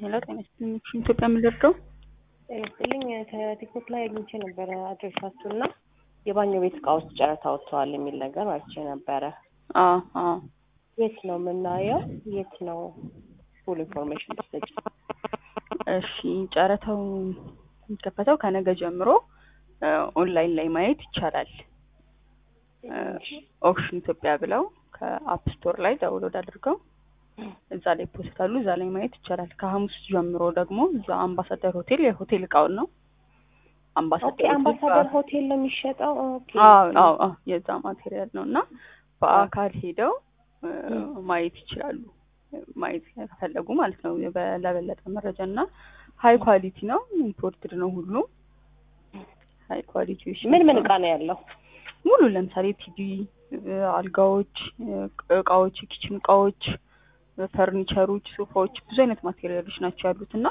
ሄሎ ጤና ይስጥልኝ ኢትዮጵያ የምንደርደው ጤና ይስጥልኝ ከቲክቶክ ላይ አግኝቼ ነበረ አድሬሳችሁ እና የባኞ ቤት እቃዎች ጨረታ ወጥተዋል የሚል ነገር አይቼ ነበረ። አዎ አዎ የት ነው የምናየው? የት ነው ፉል ኢንፎርሜሽን ትሰጭ? እሺ ጨረታው የሚከፈተው ከነገ ጀምሮ ኦንላይን ላይ ማየት ይቻላል። ኦክሽን ኢትዮጵያ ብለው ከአፕ ስቶር ላይ ዳውንሎድ አድርገው እዛ ላይ ፖስታሉ እዛ ላይ ማየት ይቻላል። ከሐሙስ ጀምሮ ደግሞ እዛ አምባሳደር ሆቴል የሆቴል እቃውን ነው ኦኬ አምባሳደር አምባሳደር ሆቴል ነው የሚሸጠው። ኦኬ አዎ አዎ አዎ የዛ ማቴሪያል ነው እና በአካል ሄደው ማየት ይችላሉ። ማየት ከፈለጉ ማለት ነው። በ- ለበለጠ መረጃ እና ሀይ ኳሊቲ ነው። ኢምፖርትድ ነው ሁሉም ሀይ ኳሊቲዎች ምን ምን ናቸው። እቃ ነው ያለው? ሙሉ ለምሳሌ ቲቪ፣ አልጋዎች፣ እቃዎች፣ የኪችን እቃዎች፣ ፈርኒቸሮች፣ ሶፋዎች ብዙ አይነት ማቴሪያሎች ናቸው ያሉት እና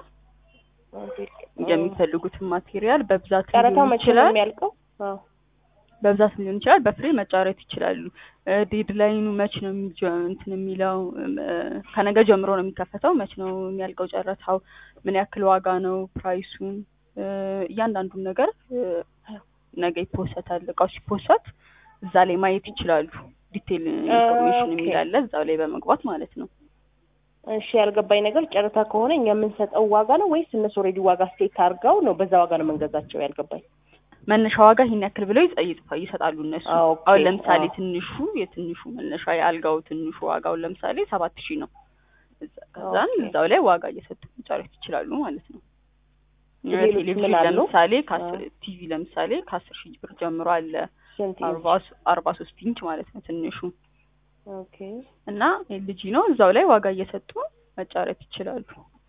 የሚፈልጉትን ማቴሪያል በብዛት ጨረታው ሊሆን መቼ ነው ይችላል የሚያልቀው? አዎ በብዛት ሊሆን ይችላል። በፍሬ መጫረት ይችላሉ። ዴድላይኑ መች ነው የሚጀ- እንትን የሚለው እ፣ ከነገ ጀምሮ ነው የሚከፈተው። መች ነው የሚያልቀው ጨረታው? ምን ያክል ዋጋ ነው? ፕራይሱን እ፣ እያንዳንዱን ነገር እ፣ ነገ ይፖሰታል። እቃው ሲፖሰት እዛ ላይ ማየት ይችላሉ። ዲቴል ኢንፎርሜሽን ኦኬ። የሚል አለ እዛው ላይ በመግባት ማለት ነው። እሺ ያልገባኝ ነገር ጨረታ ከሆነ እኛ የምንሰጠው ዋጋ ነው ወይስ እነሱ ኦልሬዲ ዋጋ ስቴት አድርገው ነው በዛ ዋጋ ነው የምንገዛቸው? ያልገባኝ መነሻ ዋጋ ይሄን ያክል ብለው ይጸ- ይጽፋ- ይሰጣሉ እነሱ። አዎ፣ ኦኬ። አሁን ለምሳሌ አዎ። ትንሹ የትንሹ መነሻ የአልጋው ትንሹ ዋጋውን ለምሳሌ ሰባት ሺህ ነው። እዛ- ከዛን ኦኬ። እዛው ላይ ዋጋ እየሰጡ መጫረት ይችላሉ ማለት ነው። ሌሎች ቴሌቪዥን ምን አሉ? ለምሳሌ ከአስር ቲቪ ለምሳሌ ከአስር ሺህ ብር ጀምሮ አለ ስንት ኢንች? አርባ ሶ- አርባ ሶስት ኢንች ማለት ነው ትንሹ ኦኬ እና ኤልጂ ነው። እዛው ላይ ዋጋ እየሰጡ መጫረት ይችላሉ።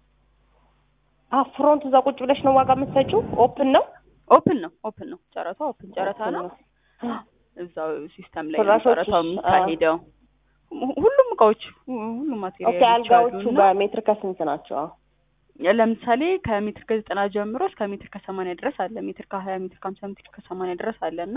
አ ፍሮንት እዛ ቁጭ ብለሽ ነው ዋጋ የምትሰጪው? ኦፕን ነው ኦፕን ነው ኦፕን ነው ጨረታ ኦፕን ጨረታ ነው። እዛው ሲስተም ላይ ነው ፍራሾችስ? ጨረታው የሚካሄደው። ሁ- ሁሉም እቃዎች ሁ- ሁሉም ኦኬ ማቴሪያሎች አልጋዎቹ አሉና በሜትር ከስንት ናቸው? አዎ። ለምሳሌ ከሜትር ከዘጠና ጀምሮ እስከ ሜትር ከሰማንያ ድረስ አለ። ሜትር ከሀያ ሜትር ከሀምሳ ሜትር ከሰማንያ ድረስ አለ እና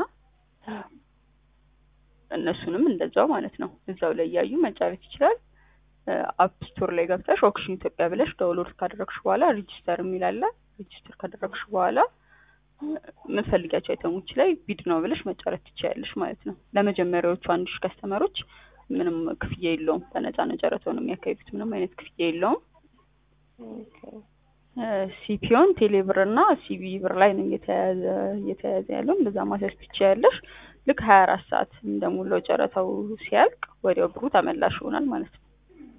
እነሱንም እንደዛው ማለት ነው እዛው ላይ እያዩ መጫረት ይችላል። አፕ ስቶር ላይ ገብተሽ ኦክሽን ኢትዮጵያ ብለሽ ዳውንሎድ ካደረግሽ በኋላ ሬጂስተር የሚል አለ። ሬጂስተር ካደረግሽ በኋላ የምትፈልጊያቸው አይተሞች ላይ ቢድ ነው ብለሽ መጫረት ትችያለሽ ማለት ነው። ለመጀመሪያዎቹ አንድ ሺህ ከስተመሮች ምንም ክፍያ የለውም። በነፃ ነው ጨረታውን የሚያካሂዱት። ምንም አይነት ክፍያ የለውም። ኦኬ ሲፒዮን ቴሌብር እና ሲቢ ብር ላይ ነው እየተያዘ እየተያዘ ያለው። እንደዛ ማስያዝ ትችያለሽ። ልክ ሀያ አራት ሰዓት እንደሞላው ጨረታው ሲያልቅ ወዲያው ብሩ ተመላሽ ይሆናል ማለት ነው።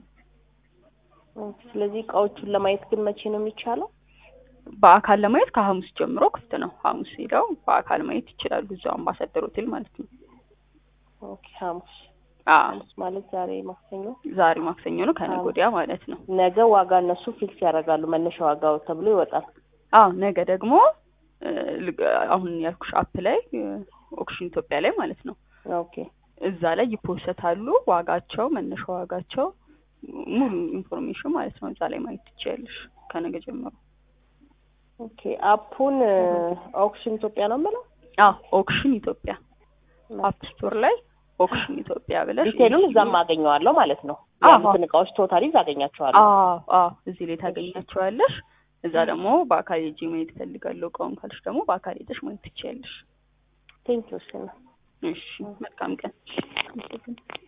ኦኬ። ስለዚህ እቃዎቹን ለማየት ግን መቼ ነው የሚቻለው? በአካል ለማየት ከሐሙስ ጀምሮ ክፍት ነው። ሐሙስ ሄደው በአካል ማየት ይችላሉ። እዛው አምባሳደር ሆቴል ማለት ነው። ኦኬ ሐሙስ አዎ ሐሙስ ማለት ዛሬ ማክሰኞ፣ ዛሬ ማክሰኞ ነው፣ ከነገ ወዲያ ማለት ነው። ነገ ዋጋ እነሱ ፊክስ ያደርጋሉ መነሻ ዋጋው ተብሎ ይወጣል። አዎ ነገ ደግሞ እ፣ ልግ- አሁን ያልኩሽ አፕ ላይ እ፣ ኦክሽን ኢትዮጵያ ላይ ማለት ነው ኦኬ እዛ ላይ ይፖሰታሉ። ዋጋቸው፣ መነሻ ዋጋቸው፣ ሙሉ ኢንፎርሜሽን ማለት ነው እዛ ላይ ማየት ትችያለሽ ከነገ ጀምሮ። ኦኬ አፑን ኦክሽን ኢትዮጵያ ነው የምለው። አዎ ኦክሽን ኢትዮጵያ አፕ ስቶር ላይ ኦክሽን ኢትዮጵያ ብለሽ ዲቴሉን እዛም አገኘዋለሁ ማለት ነው። አዎ። ያሉትን እቃዎች ቶታሊ እዛ አገኛቸዋለሁ። አዎ አዎ እዚህ ላይ ታገኛቸዋለሽ። እዛ ደግሞ በአካል ሄጄ ማየት እፈልጋለሁ እቃውን ካልሽ ደግሞ በአካል ሄደሽ ማየት ትችያለሽ። ቴንኪው እሺ ነው። እሺ መልካም ቀን።